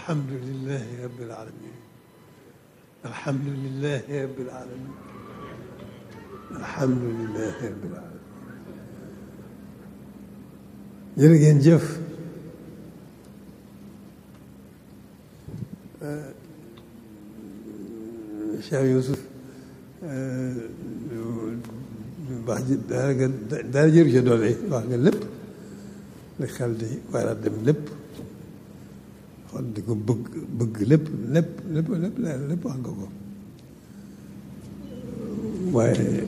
alhamdulilahi rabbil alamin alhamdulilahi rabbil alamin alhamdulilahi rabbil alamin jërë ngeen jëf Cheikh Youssouf wax ji dara nga dara jëru ca doole wax nga lépp li xel di war a dem lépp xol di ko bëgg bëgg lépp lépp lépp lépp lépp wax nga ko waaye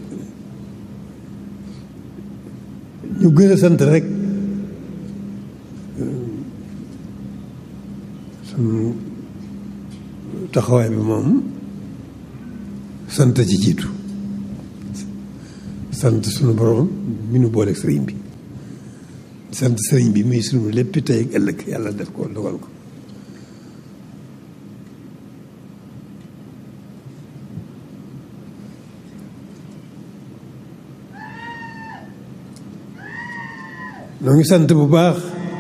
ñu gën a sant rek sunu taxawaay bi moom sant ci jiitu sant sunu borom mi nu booleeg sëriñ bi sant sëriñ bi muy sunu lépp tey ak ëllëg yàlla def ko dogal ko noo ngi sant bu baax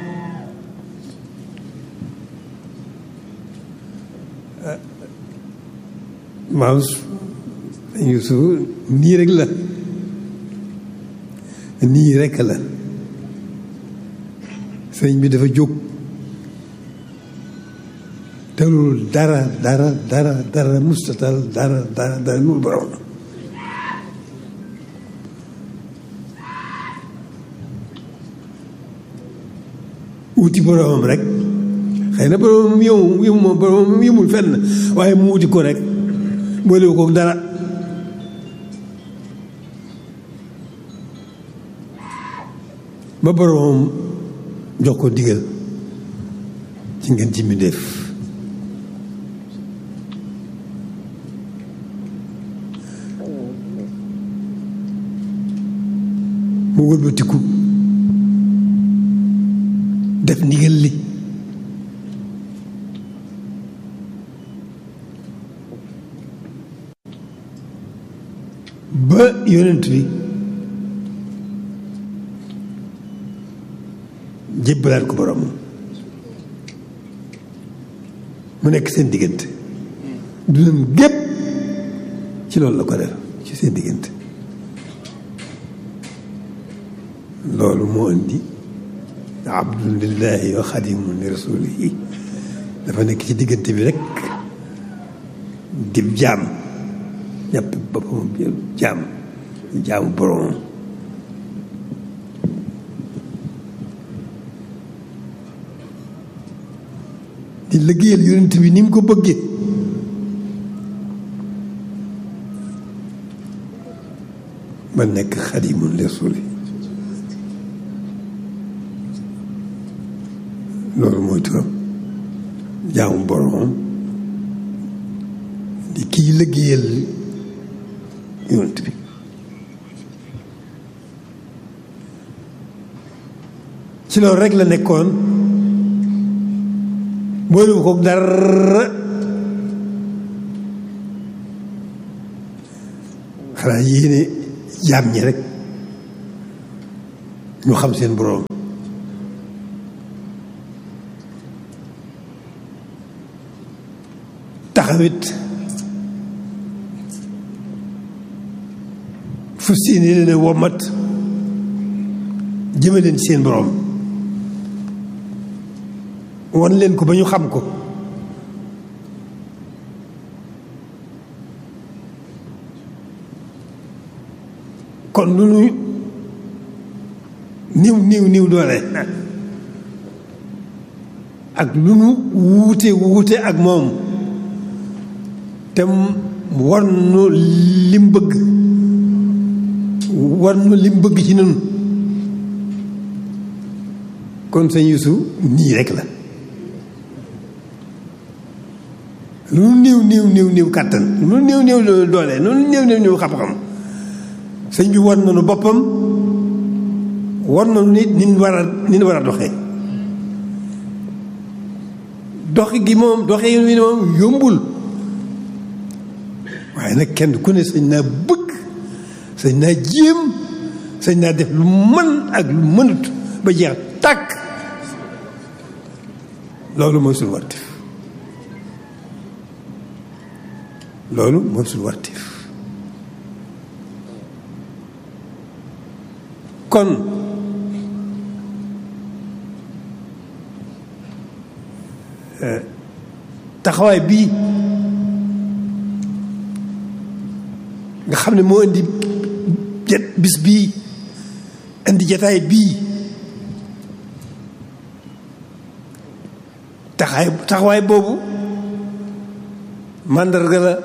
maam Yuusuf nii rek la nii rek la sëñ bi dafa jóg telul dara dara dara dara mustatal dara dara dara lu borom wuti boromam rek xëy na boromam yëmu yëmu boromam yëmul fenn waaye mu wuti ko rek boolewu ko dara ba boromam jox ko digal ci ngeen ci mbindéef mu wëlbatiku def ndigal li ba yonent bi jébbalaat ko borom mu nekk seen diggante du leen gépp ci loolu la ko def ci seen diggante loolu moo indi abdun lillahi wa xadimun li rasulihi dafa nekk ci diggante bi rek dib jaam jàpp boppam jaam jaamu boromam di liggéeyal yonent bi ni mu ko bëggee ba nekk xadimun li rasuli loolu mooy turam jaamu boromam di kii liggéeyal yonent bi ci loolu rek la nekkoon boolu ko dara xanaa yéene jaam ñi rek ñu xam seen boroom taxawit fu seeni leen womat jëme leen ci seen boroom wan leen ko ba ñu xam ko kon lu nu niw niw niw doole ak lu nu wuute wuute ak moom te war nu lim bëgg war nu lim bëgg ci nun kon sëñ Yuusu nii rek la lu nu néew néew néew néew kàttan lu nu néew néew doole lu nu néew néew néew xam-xam sëñ bi war nañu boppam war nañu nit ni war a ni war a doxee dox gi moom doxee wi moom yombul waaye nag kenn ku ne sañ naa bëgg sañ naa jéem sañ naa def lu mën ak lu mënut ba jeex tàkk loolu mooy suñu wartif loolu mooy suñu warteef kon taxawaay bii nga xam ne moo indi jet bis bii indi jataay bii taxaay taxawaay boobu màndarga la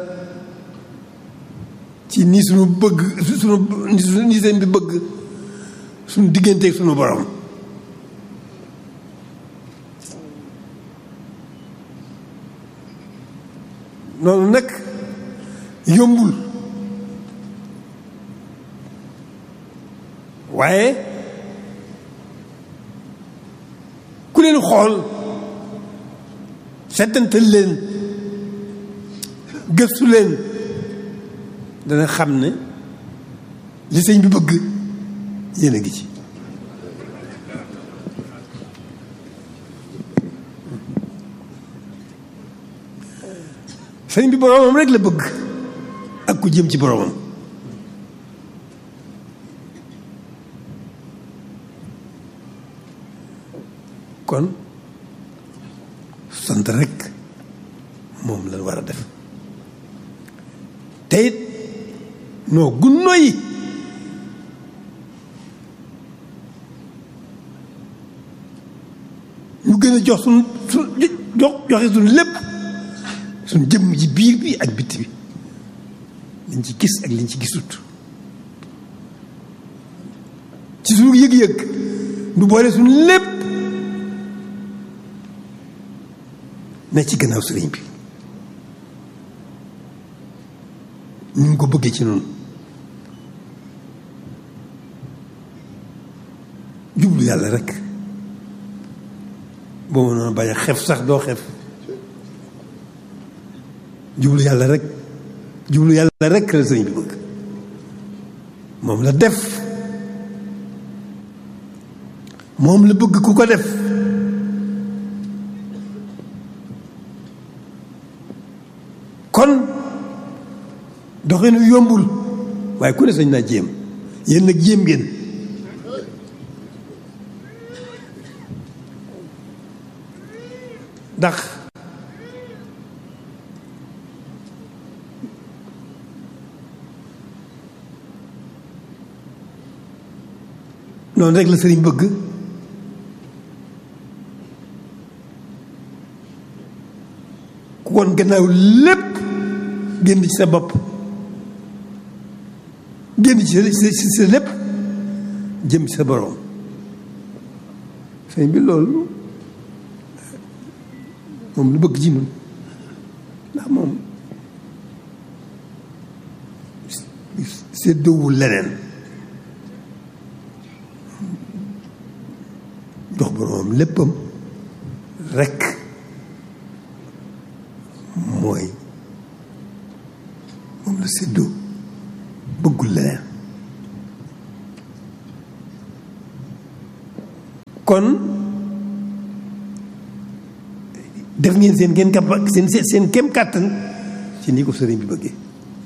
ci ni suñu bëgg suñu ni seen bi bëgg suñu digganteeg suñu borom noonu nag yombul waaye ku leen xool settantal leen gëstu leen dana xam ne li sëñ bi bëgg yéen a ngi ci sëñ bi boromam rek la bëgg ak ku jëm ci boromam kon sant rek moom lañ war a def te it noo gunno yi ñu gën a jox suñ su jox joxe suñ lépp suñ jëmm ji biir bi ak bitti bi liñ ci gis ak liñ ci gisut ci suñu yëg-yëg du boole suñ lépp ne ci gannaaw sëriñ bi ñu ngi ko bëggee ci noonu jublu yàlla rek boo mënoon bañ a xef sax doo xef jublu yàlla rek jublu yàlla rek la sëriñ bi bëgg moom la def moom la bëgg ku ko def kon doxinu yombul waaye ku ne sañ naa jéem yéen nag jéem ngeen ndax noonu rek la sëriñ bëgg ku woon gannaaw lépp génn ci sa bopp génn ci sa sa lépp jëm ci sa borom sëñ bi loolu moom lu bëgg ci ñun ndax moom séddoowul leneen jox boromam léppam rekk mooy moom la séddoo bëggul leneen kon def ngeen seen ngeen kap seen seen kem kàttan ci ni ko sëriñ bi bëggee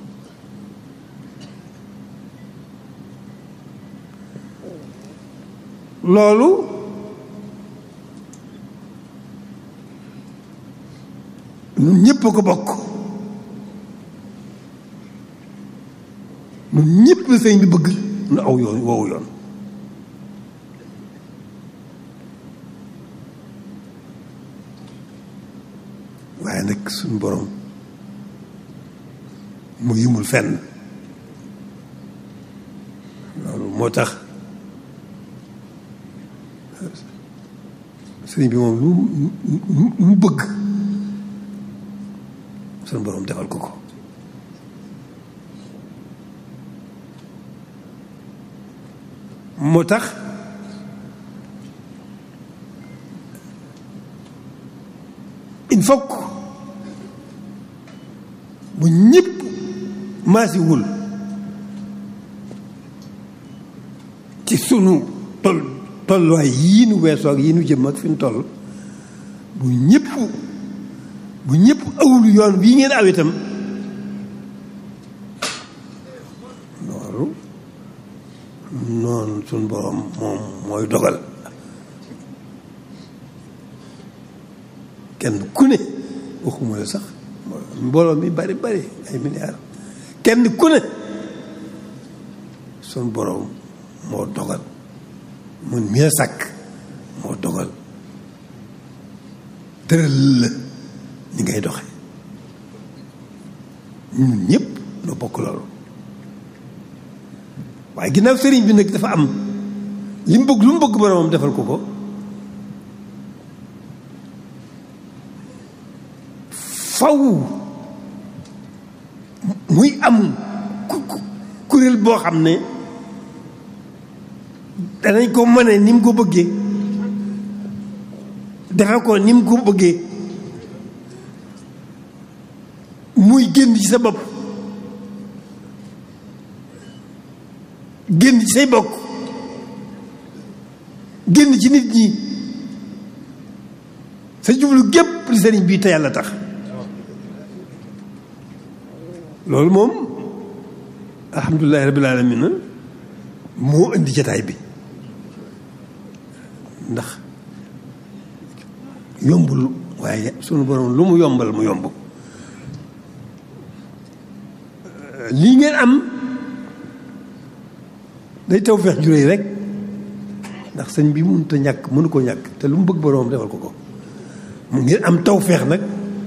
loolu ñun ñëpp a ko bokk ñun ñëpp la sëriñ bi bëgg nu aw yoon woowu yoon waaye nag suñu borom mu yimul fenn loolu moo tax sëriñ bi moom lu lu mu bëgg suñu borom defal ko ko moo tax il faut que bu ñëpp maasiwul ci sunu tol tolluwaay yii nu weesoo ak yii nu jëm ak fi nu toll bu ñëpp bu ñëpp awul yoon bii ngeen aw itam suñ borom moom mooy dogal kenn ku ne waxuma la sax mbooloo mi bari bari ay milliards kenn ku ne suñ borom moo dogal mun mi la sàkk moo dogal tëral la ni ngay doxe ñun ñëpp noo bokk loolu waaye ginnaaw sëriñ bi nag dafa am li mu bëgg lu mu bëgg boromam defal ko ko faw muy am kuréel boo xam ne danañ ko mëne ni mu ko bëggee defe ko ni mu ko bëggee muy génn ci sa bopp génn ci say bokk génn ci nit ñi sa jublu gépp li sëriñ bii te yàlla tax loolu moom alhamdulilahi rabbil alamin moo indi jataay bi ndax yombul waaye sunu borom lu mu yombal mu yomb lii ngeen am day taw feex juréy rek ndax sëñ bi mënut a ñàkk mënu ko ñàkk te lu mu bëgg boroom defal ko ko mu ngeen am taw feex nag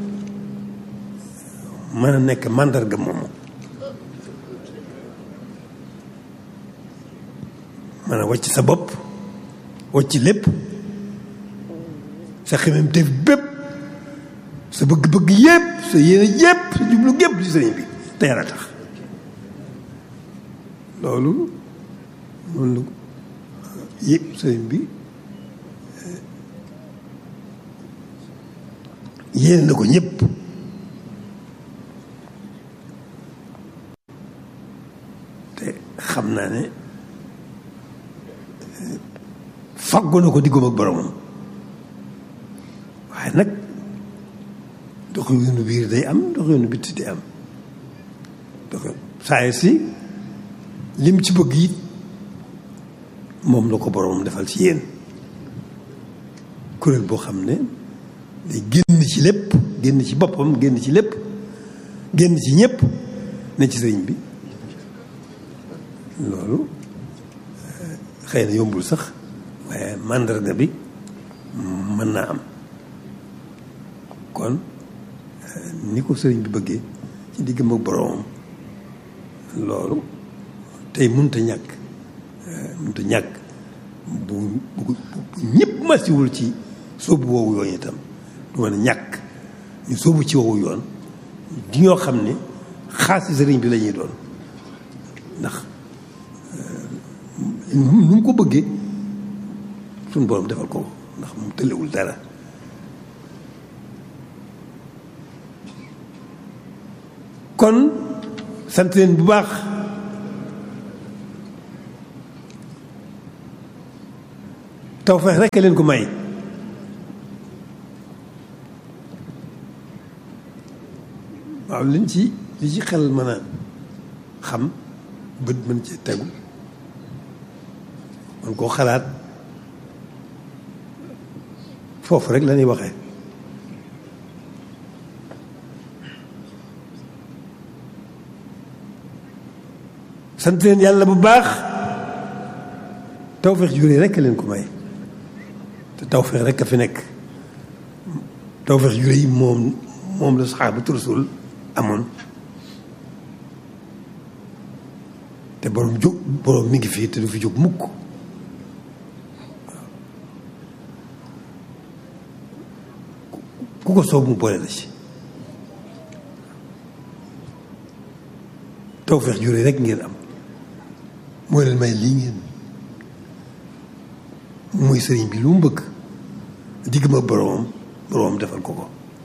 mën a nekk màndarga moomu mën a wàcc sa bopp wàcc lépp sa xemem def bépp sa bëgg-bëgg yépp sa yéene yépp sa jublu gépp ci sëriñ bi te yàlla tax loolu noonu la yëpp sëriñ bi yéene na ko ñëpp te xam naa ne faggu na ko diggam ak boromam waaye nag dox yoonu biir day am dox yoonu bitti day am dox saa si lim ci bëgg it moom la ko boromam defal ci yéen kuréel boo xam ne day génn ci lépp génn ci boppam génn ci lépp génn ci ñëpp ne ci sëriñ bi loolu xëy na yombul sax waaye màndarga bi mën naa am kon ni ko sëriñ bi bëggee ci diggam ak boromam loolu tey mënut a ñàkk mënut a ñàkk bu bu ñëpp masiwul ci sóobu woowu yoon itam du mën a ñàkk ñu sóobu ci woowu yoon di ñoo xam ne xaasi sëriñ bi la ñuy doon ndax nu mu ko bëggee suñu borom defal ko ndax mu tëlewul dara kon sant leen bu baax tawfeex rekk leen ko may waaw liñ ci li ci xel mën a xam bët mën ci tegu man koo xalaat foofu rek la ñuy waxee sant leen yàlla bu baax tawfeex juree rekk leen ko may te tawfeex rekk a fi nekk tawfeex juree yi moom moom la saxaabatu rasul amoon te borom jóg borom mi ngi fii te du fi jóg mukk ku ko soob mu boole la ci tawfeex juree rekk ngeen am moo leen may lii ngeen muy sëriñ bi lu mu bëgg digg ma boroomam boroomam defal ko ko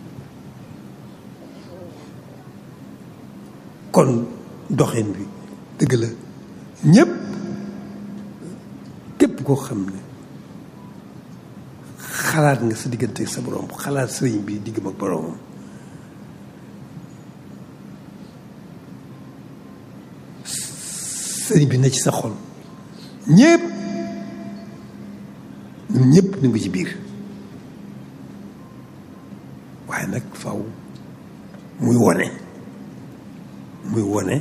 kon doxin bi dëgg la ñépp képp koo xam ne xalaat nga sa diggante ak sa boroom xalaat sëriñ bi digg ma boroomam sëriñ bi ne ci sa xol ñépp ñun ñëpp ñu ngi ci biir waaye nag faw muy wone muy wone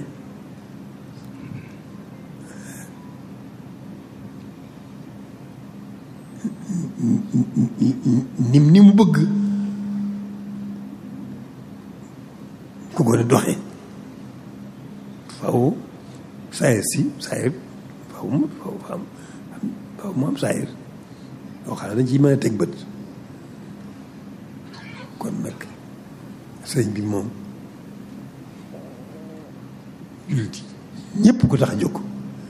ni ni mu bëgg ku gën a doxe faw saayir si saayir faw mu faw am faw mu am saayir yoo xam ne dañ ciy mën a teg bët kon nag sëñ bi moom jullit ñëpp ko tax a jóg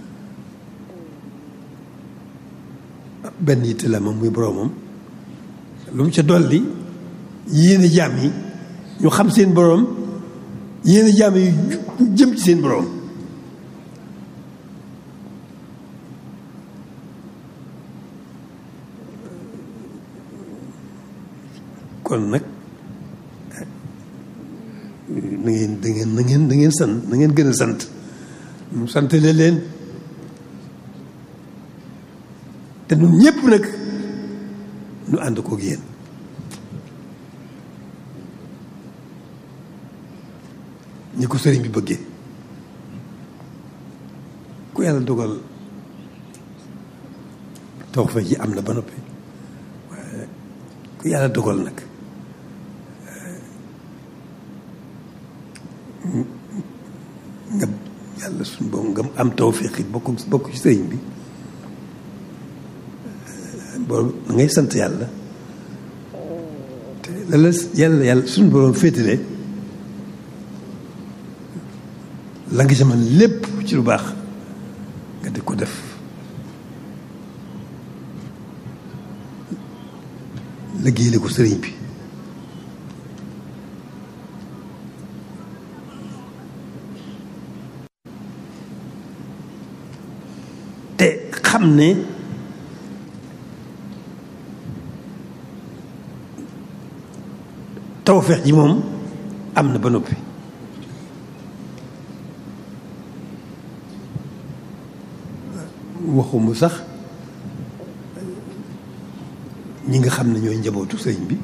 benn yitte la moom muy boroomam lu mu ca dolli yéene jaam yi ñu xam seen boroom yéene jaam yi jëm ci seen boroom kon nag na ngeen da ngeen na ngeen da ngeen sant na ngeen gën a sant mu santale leen te ñun ñëpp nag ñu ànd koog yéen ñi ko sëriñ bi bëggee ku yàlla dogal taw fa ji am na ba noppi waaye ku yàlla dogal nag nga yàlla suñu boobu nga am tawféex it bokk bokk ci sëriñ bi boobu da ngay sant yàlla te la la yàlla yàlla suñu borom féetale la nga ci man lépp ci lu baax nga di ko def liggéeyale ko sëriñ bi te xam ne tawfeex ji moom am na ba noppi waxumu sax ñi nga xam ne ñooy njabootu sëriñ bi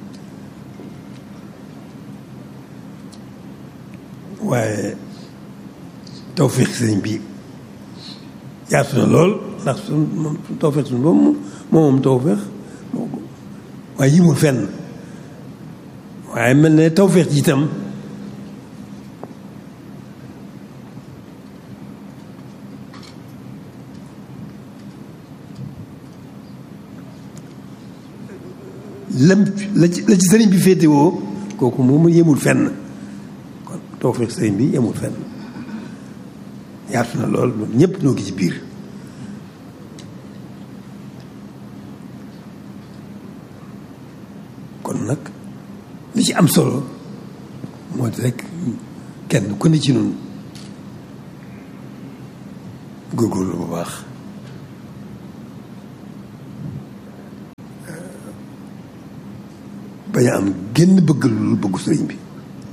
waaye tawfeex sëriñ bi yaatu na lool ndax suñ moom tawfeex suñ boobu moom moom tawfeex moo ko waaye yimul fenn waaye mel ne tawfeex ji itam lam la ci la ci sëriñ bi féetewoo kooku moom yemul fenn kon tawfeex sëriñ bi yemul fenn yaatu na lool ñun ñëpp ñoo ngi ci biir kon nag li ci am solo moo di rek kenn ku ne ci nun góorgóorlu bu baax bañ a am génn bëgg lu bëggu sëriñ bi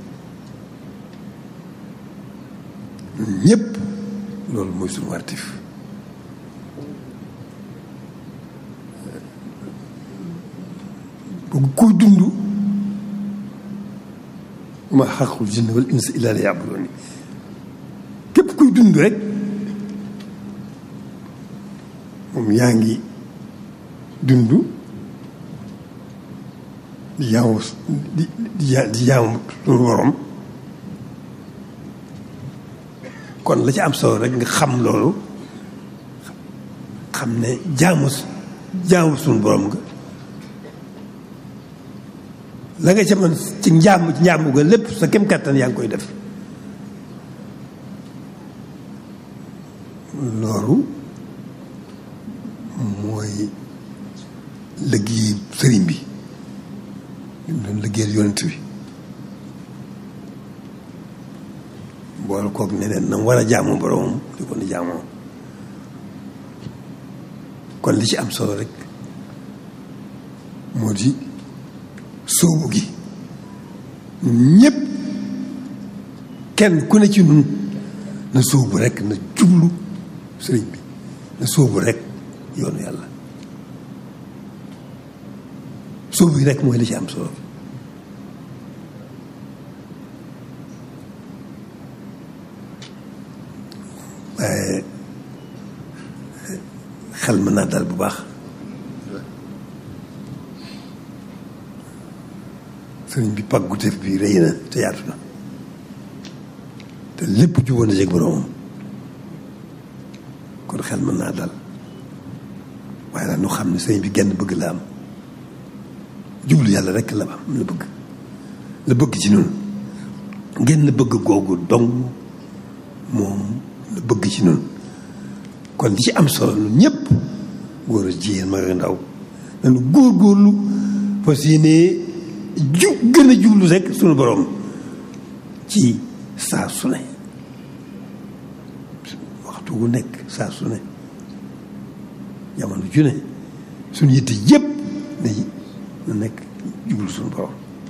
ñun ñëpp loolu mooy suñu wartif bëgg kuy dund ma xaqul jinne wal insa illa li yabuduni képp kuy dund rek moom yaa ngi dund di jaamu di di di jaamu suñu borom kon la ci am solo rek nga xam loolu xam ne jaamu jaamu suñu borom nga la nga ca mën ci njaam ci njaamu ga lépp sa kem kàttan yaa ngi koy def loolu mooy liggéey sëriñ bi ñu doon liggéeyal yonent bi boole koog neneen na mu war a jaamu boromam di ko ni jaamoo kon li ci am solo rek moo di sóobu gi ñëpp kenn ku ne ci nun na sóobu rek na jublu sëriñ bi na sóobu rek yoonu yàlla sóobu yi rek mooy li ci am solo waaye xel mën naa dal bu baax sëriñ bi pàggu def bi rëy na te yaatu na te lépp juboon na jeg boroomam kon xel mën naa dal waaye nag nu xam ne sëriñ bi genn bëgg la am jublu yàlla rek la am la bëgg la bëgg ci noonu genn bëgg googu dong moom la bëgg ci noonu kon li ci am solo ñun ñëpp góor a jigéen mag ak ndaw nañu góorgóorlu fas yéene ju gën a jublu rek sunu borom ci saa su ne waxtu wu nekk saa su ne jamono ju ne suñu yitte yëpp na na nekk jublu suñu borom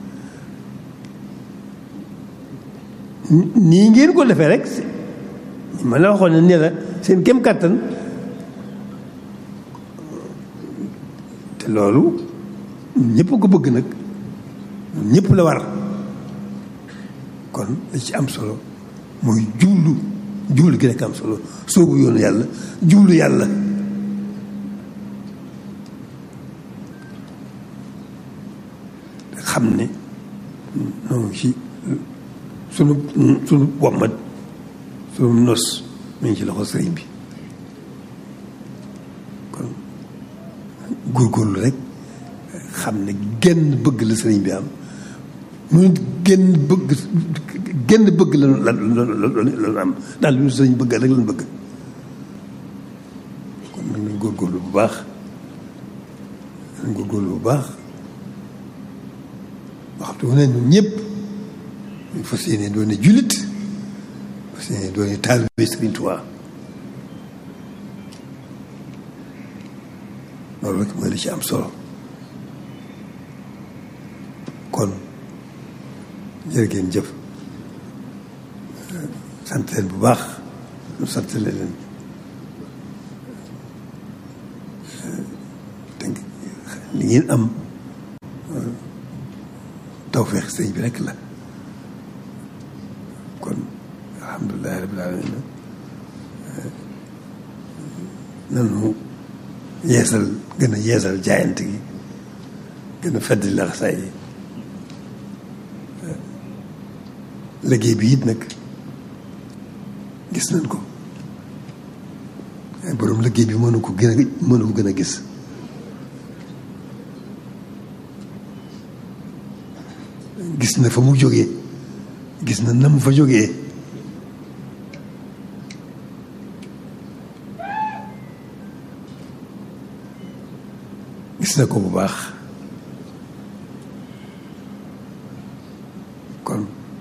nii ngeen ko defee rek ma la waxoon ne ne la seen kem kàttan te loolu ñëpp ko bëgg nag ñëpp la war kon li ci am solo mooy jublu jublu gi rek am solo soobu yoonu yàlla jublu yàlla xam ne noonu ci sunu sunu wommat sunu nos mi ngi ci loxo sëriñ bi kon góorgóorlu rek xam ne genn bëgg la sëriñ bi am mu genn bëgg genn bëgg la la la am daal lu sëriñ bëgg rek lañ bëgg kon nag nañ góorgóorlu bu baax nañ góorgóorlu bu baax waxtu wu ne ñun ñëpp ñu fas yéene doone jullit fas yéene doone taalibe Sëriñ Tuubaa loolu rek mooy li ci am solo kon jërë ngeen jëf sant leen bu baax ñu sant leen te li ngeen am tawfeex sëñ bi rek la kon alhamdulilahi rabbil alamin nanu yeesal gën a yeesal jaayante gi gën a fedd laxasaay yi liggéey bi it nag gis nañ ko ay borom liggéey bi mënu ko gën a mënu ko gën a gis gis na fa mu jógee gis na na mu fa jógee gis na ko bu baax kon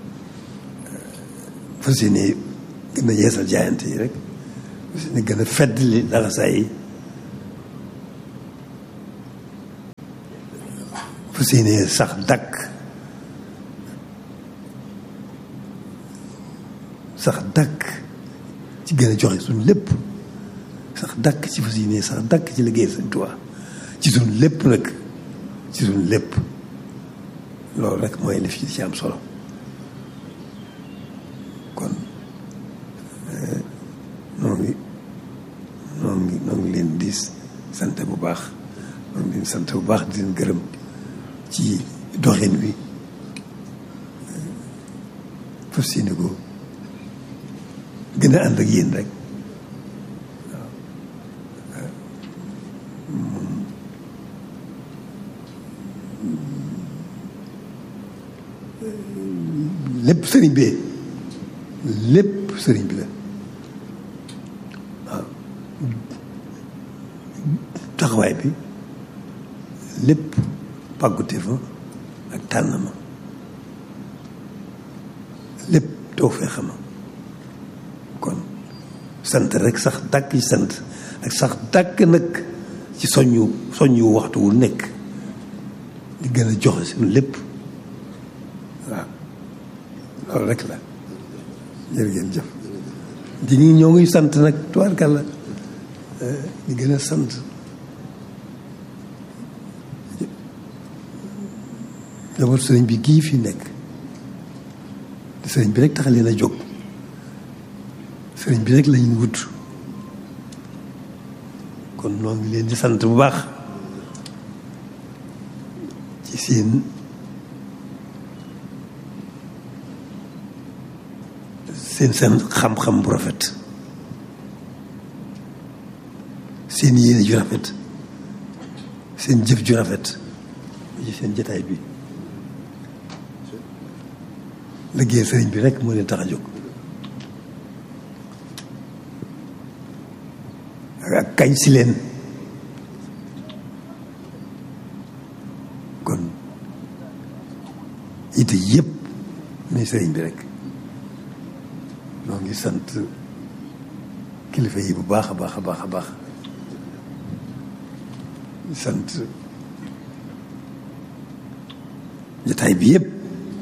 fas yéene gën a yeesal jaayante yi rek fas yéene gën a feddli laxasaay yi fas yéene sax dakk sax dàkk ci gën a joxe suñu lépp sax dàkk ci fas yéene sax dàkk ci liggéey Sëñ Tuubaa ci suñu lépp nag ci suñu lépp loolu rek mooy li fi ci am solo kon noo ngi noo ngi noo ngi leen di sant bu baax noo ngi leen sant bu baax di leen gërëm ci doxin wi fas yéene ko gën a ànd ak yéen rek lépp sëriñ bi lépp sëriñ bi la waaw taxawaay bi lépp pàggute fa ak tànn ma lépp too fee xama kon sant rek sax dàkk ci sant ak sax dàkk nag ci soññu soññu waxtu wu nekk di gën a joxe suñu lépp waaw loolu rek la jërë ngeen jëf di ñu ñoo ngi sant nag tubaarkàlla di gën a sant njaboot sëriñ bi gii fi nekk te sëriñ bi rek tax leen a jóg sëriñ bi rek lañu wut kon noo ngi leen di sant bu baax ci seen seen seen xam-xam bu rafet seen yéene ju rafet seen jëf ju rafet ci seen jataay bi liggéey sëriñ bi rek moo leen tax a jóg ak kañ si leen kon ite yëpp ni sëriñ bi rek noo ngi sant kilifa yi bu baax a baax a baax a baax sant jataay bi yëpp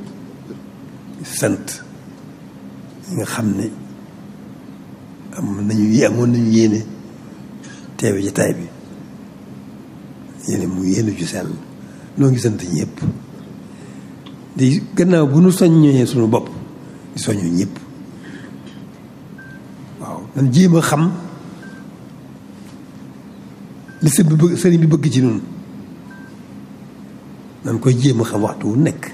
sant ñi nga xam ne am nañu amoon nañu yéene teewe jataay bi yéene mu yéene ju sell noo ngi sant ñëpp di gannaaw bu nu soññee suñu bopp di soññu ñëpp waaw nan jéem a xam li sëñ bi bëgg sëriñ bi bëgg ci noonu nan koy jéem a xam waxtu wu nekk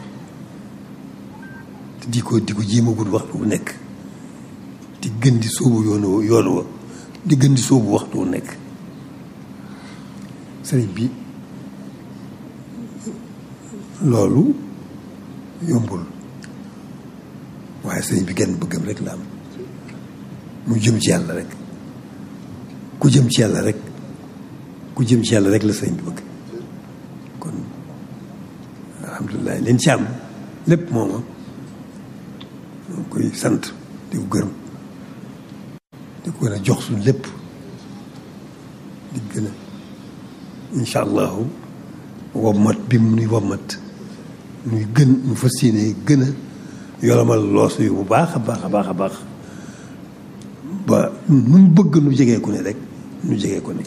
te di ko di ko jéem a gudd waxtu wu nekk di gën di sóobu yoonu yoonu wa di gën di sóobu waxtu wu nekk sëriñ bi loolu yombul waaye sëriñ bi genn bëggam rek la am mu jëm ci yàlla rek ku jëm ci yàlla rek ku jëm ci yàlla rek la sëriñ bi bëgg kon alhamdulilah leen ci am lépp mooma ñoo koy sant di ko gërëm di ko gën a jox suñ lépp di gën a incha allahu wommat bi mu nuy wommat nuy gën ñu fas yéene gën a yolomal loos yu bu baax a baax a baax a baax ba nu mu bëgg nu jegee ko ne rek nu jegee ko ne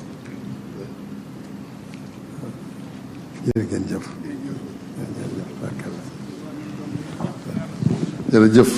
jërëjëf jërëjëf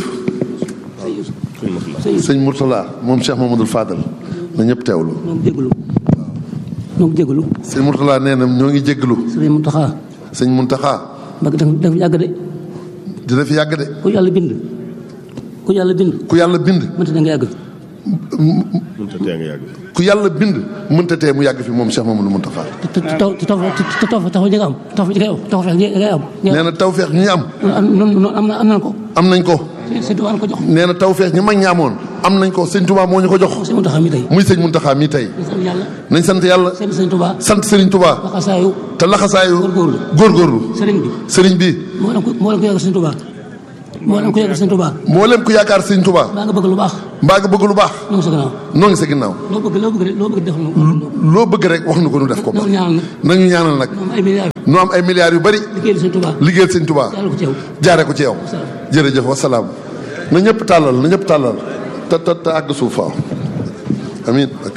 sëñ Mourtala moom Cheikh Mamadou Fadal na ñëpp teewlu ñoo ngi jégalu ñoo ngi jégalu sëñ Mourtala nee na ñoo ngi jégalu sëriñ Muntaxa sëñ Muntaxa mbag daf daf yàgg de dina fi yàgg de ku yàlla bind ku yàlla bind ku yàlla bind mënta da nga yàgg mënta tee nga yàgg. ku yàlla bind mënta tee mu yàgg fi moom Cheikh Mamadou Muntaxa te te taw te taw te taw taw ñi nga am taw ñi nga am taw ñi nga am nee na tawfeex ñi am noonu am na am nañ ko am nañ ko sëñ Tuubaa ko jox nee na tawfeex ñi mag ñi amoon am nañ ko sëñ Touba moo ñu ko jox sëñ Muntaxa mi tey muy sëñ Muntaxa mii tey ñu sant yàlla nañ sant yàlla seen sëñ Tuubaa sant Serigne Touba waxasaayu te laxasaayu Góorgóorlu. góorgóorlu sëriñ bi Serigne bi moo leen ko moo leen ko yàgg sëñ Tuubaa moo leen ko yàgg sëñ Tuubaa mboolem ku yaakaar Serigne Touba baa nga bëgg lu baax mbaa nga bëgg lu baax ñoo ngi sa gannaaw noo ngi sa ginnaaw loo bëgg loo bëgg loo bëgg def na loo bëgg rek wax nu ko nu def ko ba loolu ñaanal nag nañu ñaanal nag moom ay milliards nu am ay milliards yu bari liggéeyal sëñ Tuubaa liggéeyal sëñ Touba yàlla ko ci yow jaare ko ci yow jërëjëf wasalaam na ñëpp tàllal na ñëpp tàllal te te te àgg suuf faaw amiin ak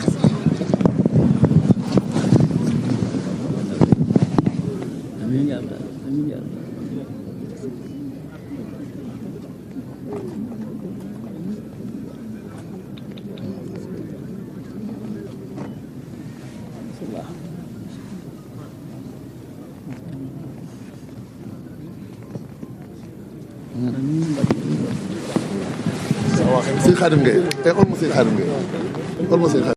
sëñ Xaadim Ngay eh ol ma sëñ Xaadim Ngay ol ma sëñ Xaadim